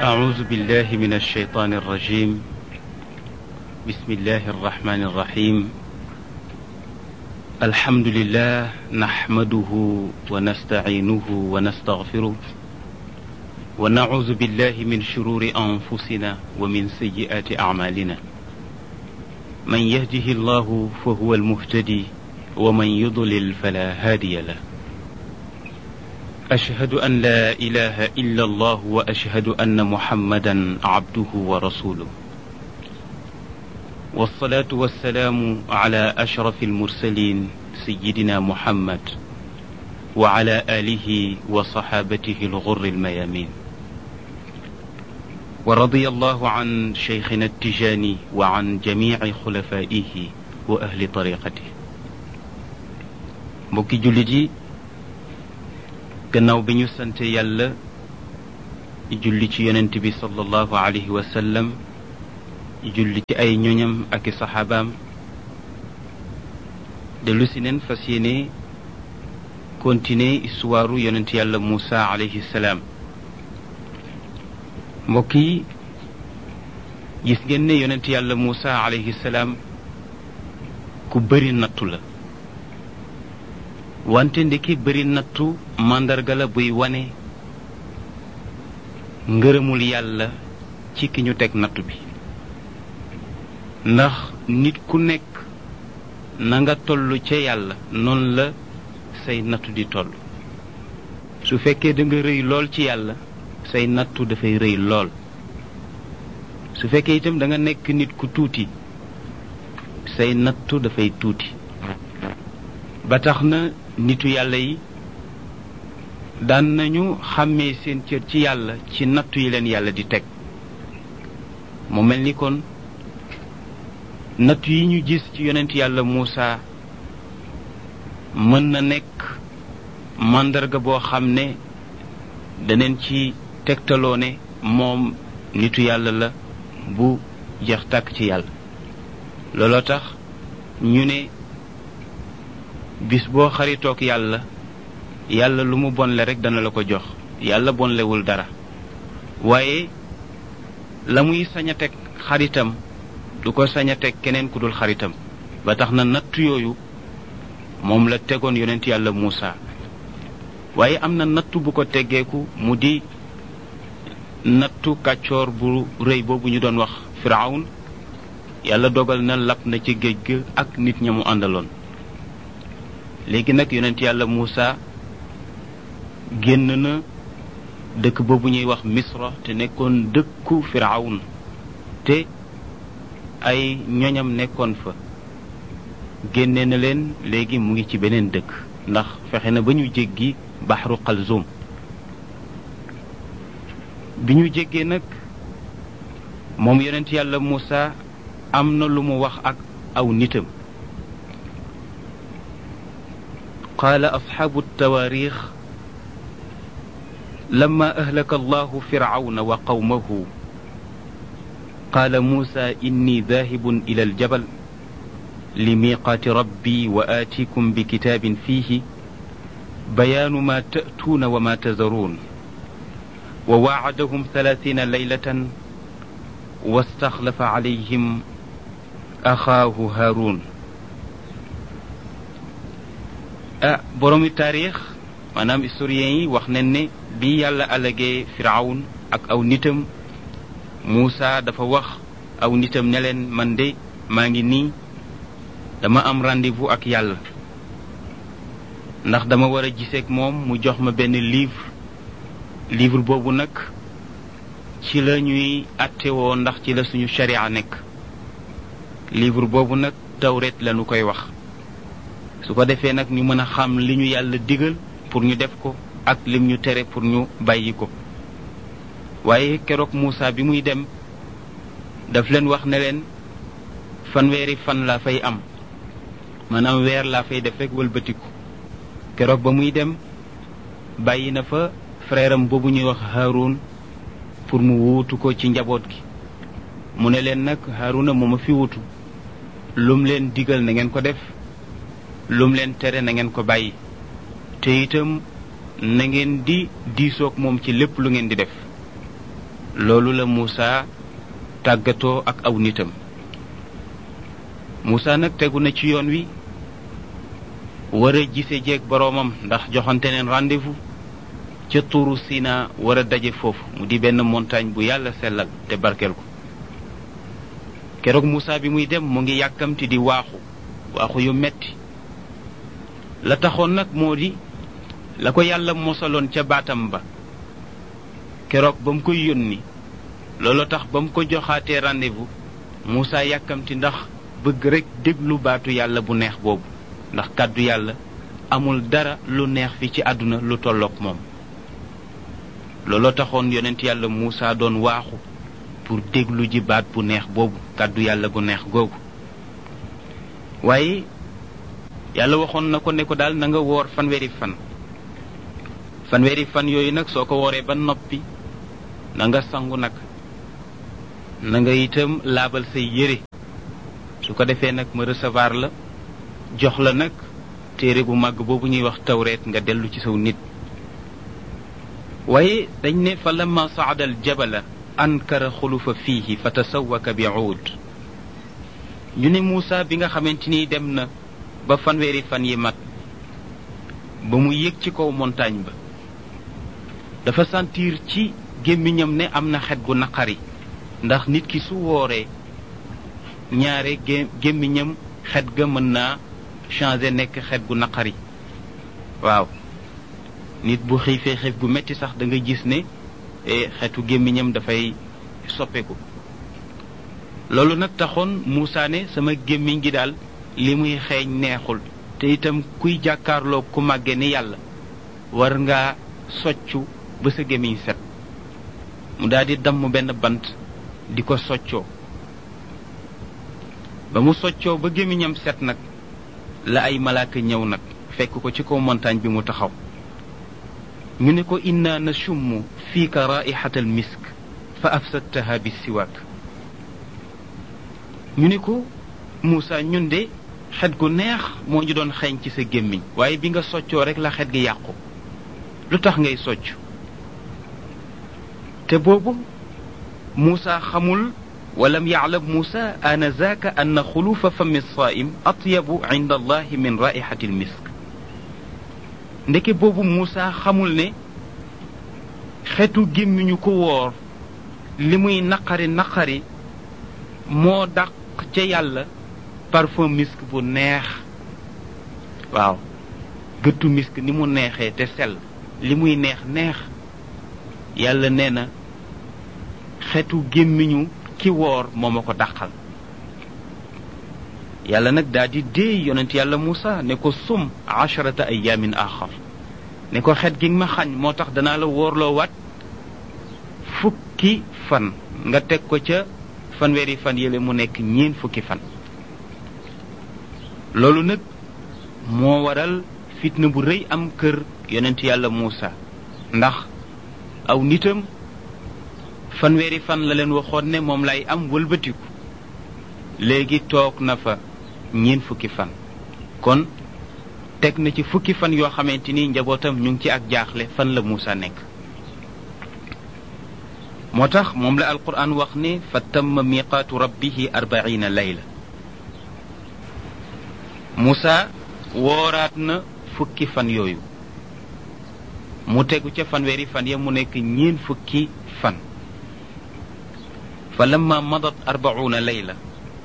أعوذ بالله من الشيطان الرجيم بسم الله الرحمن الرحيم الحمد لله نحمده ونستعينه ونستغفره ونعوذ بالله من شرور أنفسنا ومن سيئات أعمالنا من يهده الله فهو المهتدي ومن يضلل فلا هادي له أشهد أن لا إله إلا الله وأشهد أن محمدا عبده ورسوله والصلاة والسلام على أشرف المرسلين سيدنا محمد وعلى آله وصحابته الغر الميامين ورضي الله عن شيخنا التجاني وعن جميع خلفائه وأهل طريقته mbokki jullit yi gannaaw bi ñu sante yàlla julli ci yonent bi sallallahu alayhi wa sallam julli ci ay ñoñam ak i saxaabaam dellu si neen fas yéene continuer histoire yonent yàlla Moussa alayhi salaam mbokk yi gis ngeen ne yonent yàlla Moussa alayhi salaam ku bëri nattu la wante ndeki bëri nattu màndarga la buy wane ngërëmul yàlla ci ki ñu teg nattu bi ndax nit ku nekk na nga toll ca yàlla noonu la say nattu di toll su fekkee da nga rëy lool ci yàlla say nattu dafay rëy lool su fekkee itam da nga nekk nit ku tuuti say nattu dafay tuuti ba tax na nitu yàlla yi daan nañu xàmmee seen cër ci yàlla ci nattu yi leen yàlla di teg mu mel ni kon nattu yi ñu gis ci yonent yàlla Muusa mën na nekk màndarga boo xam ne daneen ci tegtaloo ne moom nitu yàlla la bu jeex tàkk ci yàlla looloo tax ñu ne bis boo xaritoog yàlla yàlla lu mu bonle rek dana la ko jox yàlla bonlewul dara waaye la muy sañ a teg xaritam du ko sañ a teg keneen ku dul xaritam ba tax na nattu yooyu moom la tegoon yonent yàlla Muusa waaye am na nattu bu ko teggeeku mu di nattu kàccoor bu rëy boobu ñu doon wax Firawun yàlla dogal na lap na ci géej ga ak nit ña mu àndaloon léegi nag yonent yàlla Muusa génn na dëkk boobu ñuy wax Misra te nekkoon dëkku Firawun te ay ñoñam nekkoon fa génne na leen léegi mu ngi ci beneen dëkk ndax fexe na ba ñu jéggi baxru Xalzum bi ñu jéggee nag moom yonent yàlla Muusa am na lu mu wax ak aw nitam قال أصحاب التواريخ لما أهلك الله فرعون وقومه قال موسى إني ذاهب إلى الجبل لميقات ربي وآتيكم بكتاب فيه بيان ما تأتون وما تذرون وواعدهم ثلاثين ليلة واستخلف عليهم أخاه هارون ah boroomi taarix maanaam historiens yi wax nañ ne bi yàlla alagee firawun ak aw nitam Muusa dafa wax aw nitam ne leen man de maa ngi nii dama am rendez-vous ak yàlla ndax dama war a giseek moom mu jox ma benn livre livre boobu nag ci la ñuy attewoo ndax ci la suñu sharia nekk livre boobu nag tawret la ñu koy wax su ko defee nag ñu mën a xam li ñu yàlla digal pour ñu def ko ak lim ñu tere pour ñu bàyyi ko waaye keroog Muusa bi muy dem daf leen wax ne leen fanweeri fan laa fay am maanaam weer laa fay def rek wëlbatiku keroog ba muy dem bàyyi na fa frère am boobu ñuy wax Haroun pour mu wuutu ko ci njaboot gi mu ne leen nag Harouna moo ma fi wuutu lum leen digal na ngeen ko def lum leen tere na ngeen ko bàyyi te itam na ngeen di diisoog moom ci lépp lu ngeen di def loolu la Muusa tàggatoo ak aw nitam Muusa nag tegu na ci yoon wi war a gise jeeg boroomam ndax joxante neen rendez-vous ca tuuru Sina war a daje foofu mu di benn montagne bu yàlla sellal te barkeel ko keroog Muusa bi muy dem mu ngi yàkkamti di waaxu waaxu yu metti la taxoon nag moo di la ko yàlla mosaloon ca baatam ba keroog ba mu koy yónni loolu tax ba mu ko joxaatee rendez-vous Muusa yàkkamti ndax bëgg rekk déglu baatu yàlla bu neex boobu ndax kàddu yàlla amul dara lu neex fi ci àdduna lu tolloog moom looloo taxoon yonent yàlla Muusa doon waaxu pour déglu ji baat bu neex boobu kàddu yàlla gu neex googu waaye yàlla waxoon na ko ne ko daal na nga woor fanweeri fan fanweeri fan yooyu nag soo ko wooree ba noppi na nga sangu nag na nga itam laabal say yére su ko defee nag ma recevoir la jox la nag téere bu màgg boobu ñuy wax tawreet nga dellu ci saw nit waaye dañ ne fa lamma saada al jabala ankara xulufa fiihi fa tasawaka bi uud ñu ne Muusa bi nga xamante ni dem na ba fanweeri fan yi mat ba mu yëg ci kaw montagne ba dafa sentir ci gémmiñam ne am na xet gu naqari ndax nit ki su wooree ñaare gé gémmiñam xet ga mën naa changer nekk xet gu naqari waaw nit bu xiifee xiif gu metti sax da nga gis ne xetu gémmiñam dafay soppeeku loolu nag taxoon Muusa ne sama gémmiñ gi daal li muy xeeñ neexul te itam kuy jàkkaarloo ku màgge ni yàlla war ngaa soccu ba sa gémmiñ set mu daal di damm benn bant di ko soccoo ba mu soccoo ba gémmiñam set nag la ay malaaka ñëw nag fekk ko ci kaw montagne bi mu taxaw ñu ne ko inna nashummu fiika raihata al misk fa afsadtaha bi siwaak ñu ne ko Muusa ñun de xet gu neex moo ñu doon xeeñ ci sa gémmiñ waaye bi nga soccoo rek la xet gi yàqu lu tax ngay socc te boobu Muusa xamul walam yaclam Muusa anazaaka anna xulufa fami saa'im atyabu inda allahi min raihati al misk ndeke boobu Muusa xamul ne xetu gémmiñu ko woor li muy naqari naqari moo dàq ca yàlla parfum misk bu neex waaw gëttu misk ni mu neexee te sell li muy neex neex yàlla nee na xetu gémmiñu ki woor moo ma ko dàqal yàlla nag daa di déey yonent yàlla Muusa ne ko sum asharata ayaamin axar ne ko xet gi ma xañ moo tax danaa la wóorloo waat fukki fan nga teg ko ca fanweeri fan yële mu nekk ñeen fukki fan loolu nag moo waral fitna bu rëy am kër yonent yàlla Muusa ndax aw nitam fanweeri fan la leen waxoon ne moom lay am wëlbatiku léegi toog na fa ñeen fukki fan kon teg na ci fukki fan yoo xamante ni njabootam ñu ngi ci ak jaaxle fan la Muusa nekk moo tax moom la alquran wax ne fa tamma miqaatu rabbihi arbaina layla Muusa wooraat na fukki fan yooyu mu tegu ca fanweeri fan ya mu nekk ñeen fukki fan fa lamma madat arbauna layla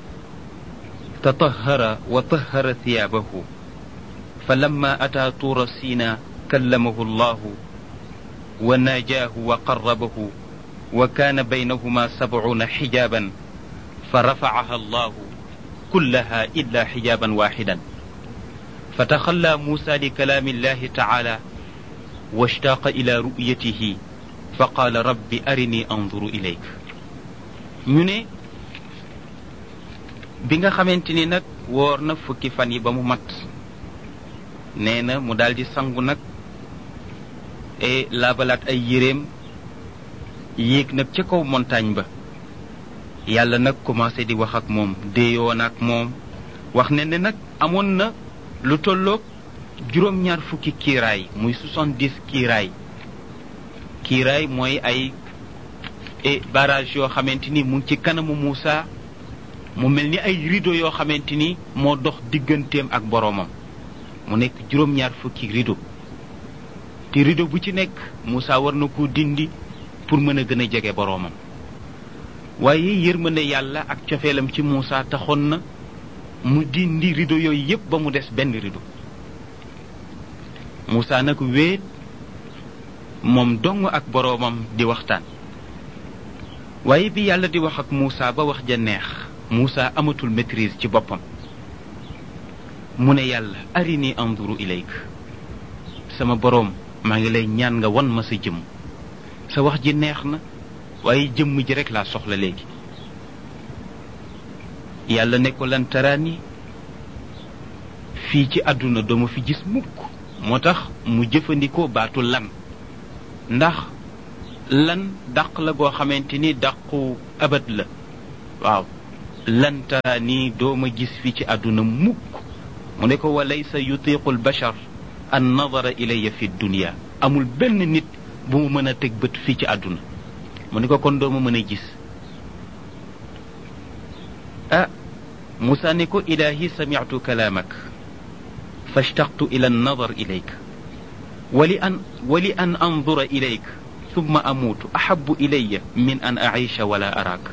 tatahara wa tahara thiyaabahu fa lamma ataa tuura siina kallamahu allahu wa naajaahu wa qarrabahu wa kaana baynahuma sabcuuna xijaaban fa rafacaha allahu kullaha illa xijaaban waaxidan fa taxallaa muusa li kalaami illahi tacaala washtaaqa ila ru'yatihi fa qaala rabbi arini anduru ilayk ñu ne bi nga xamante ni nag woor na fukki fan yi ba mu mat nee na mu daldi sangu nag e laabalaat ay yéreem yéeg nag ca kaw montagne ba yàlla nag commencé di wax ak moom déeyoon ak moom wax ne ne nag amoon na lu tolloog juróom-ñaar fukki kiiraay muy soixante-dix kiiraay kiiraay mooy ay et barrage yoo xamante ni mu ngi ci kanamu Moussa mu mel ni ay rideau yoo xamante ni moo dox digganteem ak boroomam mu nekk juróom-ñaar fukki rideau te rideau bu ci nekk Moussa war na ko dindi pour mën a gën a jege boroomam waaye yërmande yàlla ak cofeelam ci Moussa taxoon na mu dindi rideau yooyu yépp ba mu des benn rideau Moussa nag wéet moom dong ak boroomam di waxtaan waaye bi yàlla di wax ak Moussa ba wax ja neex Moussa amatul maîtrise ci boppam mu ne yàlla arini anduru ilayk sama boroom maa ngi lay ñaan nga wan ma sa jëmm sa wax ji neex na waaye jëmm ji rek laa soxla léegi yàlla ne ko lan taraani fii ci àdduna dooma fi gis mukk moo tax mu jëfandikoo baatu lan ndax lan dàq la goo xamante ni dàqu abat la waaw lan taraani dooma gis fii ci àdduna mukk mu ne ko wa laysa yutiqu albashar an nadara ilayya fi dunia amul benn nit bu mu mën a teg bët fii ci àdduna mu ne ko kon dooma mën a gis ah Moussa ne ko ilahi sami'tu kalaamak fashtaqtu ila an-nadar ilayk wali an wali an andura ilayk thumma amuutu ahabu ilayya min an aisha wala araak